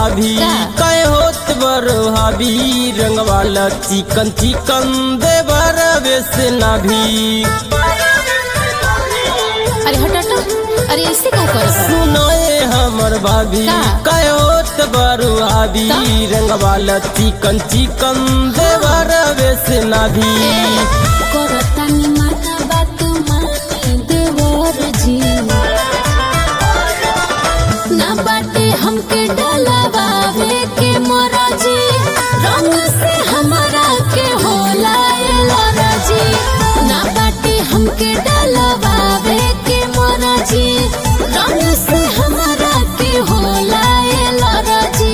भाभी का? कहे होत बरो हावी रंग वाला चिकन चिकन देवर बेस ना भी अरे हट हट अरे ऐसे का कर सुनाए हमर भाभी का? कहे होत बरो हावी का? रंग वाला चिकन चिकन देवर बेस ना भी करतानी माना बात मानी देवर जी ना बाटे हमके डलवावे के मोरा जी रंग से हमारा के होला एलोरा जी ना बाटे हमके डलवावे के मोरा जी रंग से हमारा के होला एलोरा जी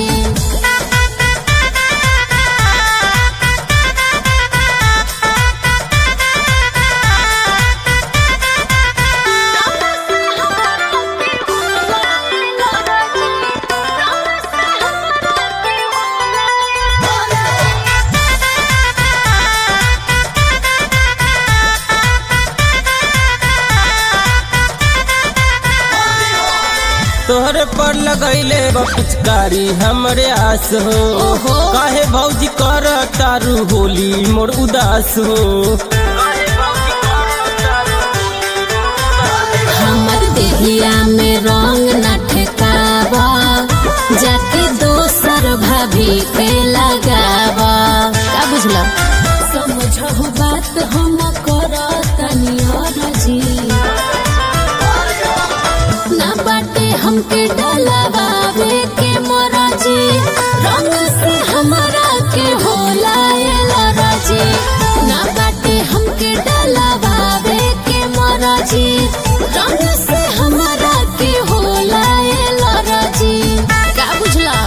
तोहरे पर लगैले बा पिचकारी हमरे आस हो ओहो। काहे भौजी कर तारू होली मोर उदास हो हमर देहिया में रंग न ठेकावा जाके दोसर भाभी पे लगावा का बुझला समझहु बात हम करतनी और जी ना बाटे हमके डलवावे के मोरा जी रंग से हमारा के होला एलोरा जी ना बाटे हमके डलवावे के मोरा जी रंग से हमारा के होला एलोरा जी का बुझला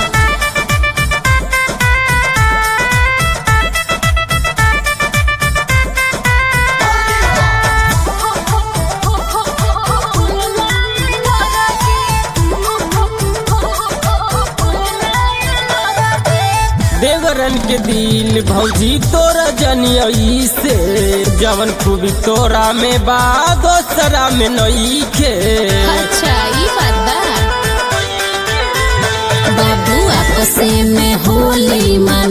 देवरन के दिल भौजी तोरा जनियई से जवन खूबी तोरा में बा दोसरा में नई के अच्छा ई बात बा बाबू आपसे में होली मन